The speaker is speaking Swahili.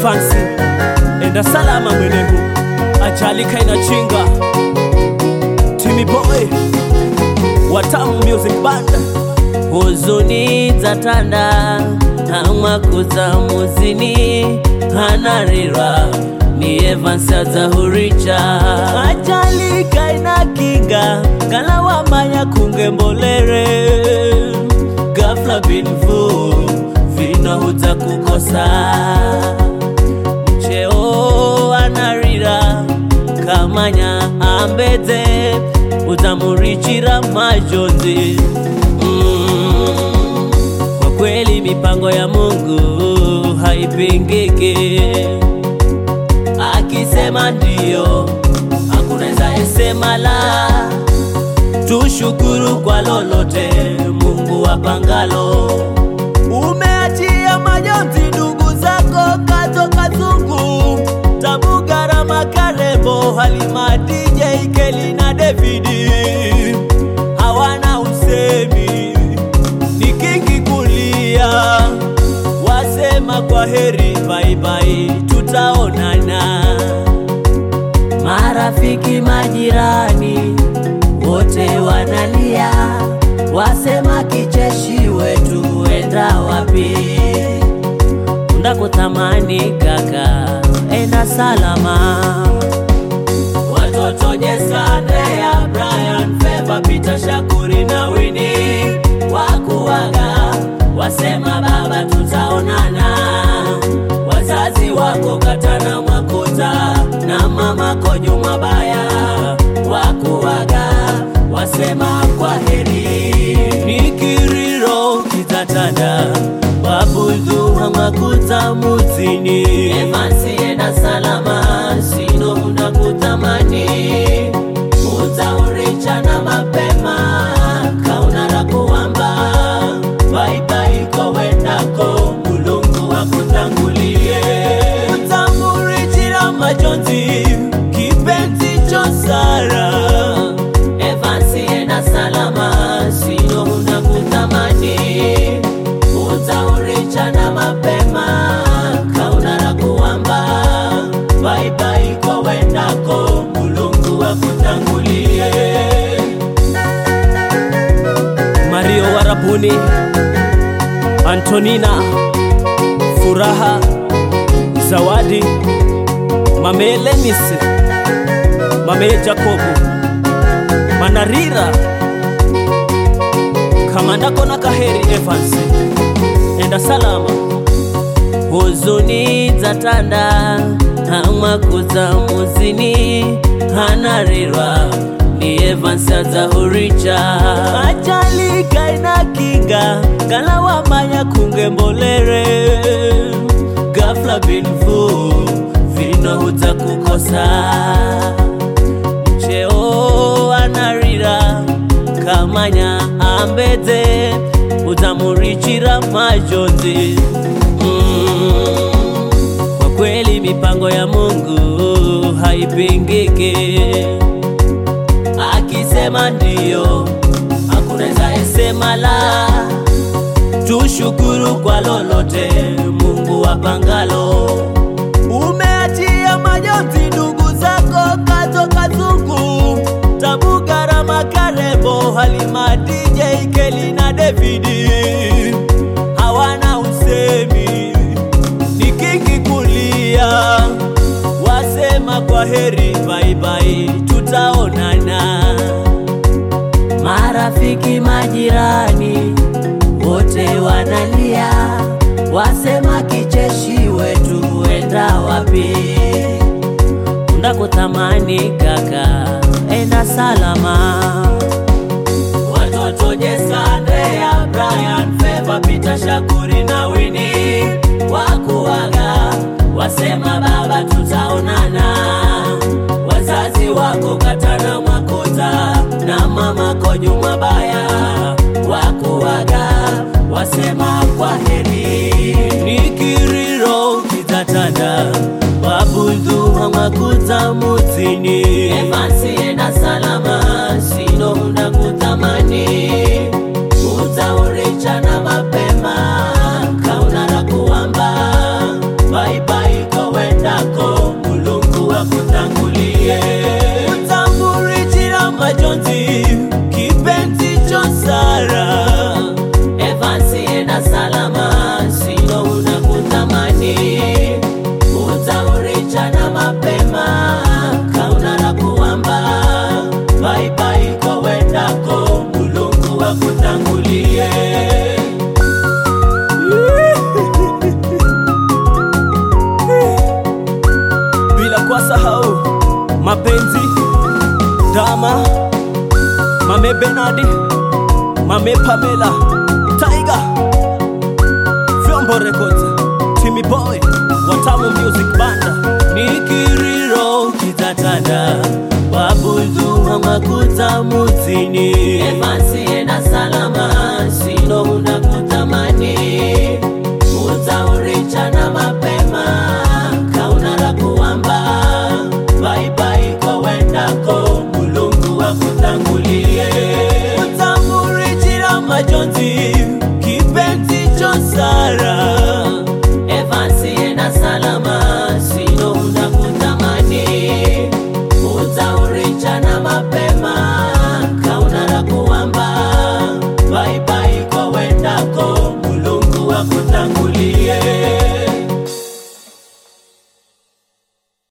Evansi, enda salama mwenegu, ajalika inachinga Timmy Boy, Watamu Music Band, huzuni zatanda amakuza muzini hanarirwa ni Evans azahuricha ajalika inakinga kalawamanya kungembolere ghafla binvu vinahuza kukosa mcheo anarira kamanya ambedze utamurichira majonzi mm. Kwa kweli mipango ya Mungu haipingiki, akisema ndio hakunaweza esema la. Tushukuru kwa lolote Mungu wapangalo. umeachia majonzi ndugu zako kato kazungu tabu garama karebo halima DJ Keli na Davidi hawana usemi ni kingi kulia wasema kwa heri baibai tutaonana Marafiki, majirani wote wanalia, wasema kicheshi wetu enda wapi? Ndakutamani kaka, enda salama. Watoto Jesa, Andrea, Brian, Feva, Peter, Shakuri na Wini wakuaga, wasema baba tutaonana. Wazazi wako Katana Mwakuta na mamako Juma Baya wakuaga, wasema kwa heri. Nikiriro kitatanda wabudhu hamakuta mutini Evansi, enda salama, sino muda kutamani, utaurichana mapema, kauna la kuamba, baibai kowendako, mulungu wakutangulie. utamurichira majonzi kipenzi cho Sara Evansi, enda salama, sino muda kutamani, utaurichana mapema, kauna la kuamba, baibai kowendako, mulungu wakutangulie. Mario Warabuni, Antonina, Furaha, Zawadi, Mame Lenis, Mame Jacobu, Manarira, Kamanda Kona Kaheri Evans, enda salama. huzuni zatanda amakuza muzini hanarirwa ni Evans azahuricha ajalika inakinga kalawamanya kungembolere ghafla binvu vinahuza kukosa mcheo anarira kamanya ambedze utamurichira majonzi mm. Kwa kweli mipango ya Mungu haipingiki, akisema ndio hakunaweza esema la. Tushukuru kwa lolote Mungu wapangalo. umeachia majonzi ndugu zako kato kazungu tabu garama karebo halima DJ Keli na Davidi hawana usemi ni kingi kulia wasema kwa heri baibai tutaonana Marafiki, majirani wote wanalia, wasema kicheshi wetu enda wapi? Ndakutamani kaka, enda salama. Watoto Jesa, Andrea, Brian, Feva, Peter, Shakuri na Wini wakuaga, wasema baba tutaonana. Wazazi wako Katana Mwakuta na mamako Juma Baya wakuaga, wasema kwa heri. Nikiriro kitatanda wabudhu hamakuta mutini Evansi, enda salama, sino muda kutamani, utaurichana mapema, kauna la kuamba, bye bye go wakutangulie utamburichira majonzi kipenzi cho Sara Evansi enda salama sino unakutamani utaurichana mapema kauna la kuamba baibai ko wendako mulungu wakutangulie bila kuwasahau mapenzi dama mame benadi mame pamela taiga vyombo records timi boy watamu music banda nikiriro kitatanda wabudu makuta mutini evansi ena salama sino unakutamani utaurichana mapema kauna la kuamba baibai ko wendako mulungu wakutangulie utamburichira majonzi kipenzi cho Sara Evansi ena salama sino unakutamani utaurichana mapema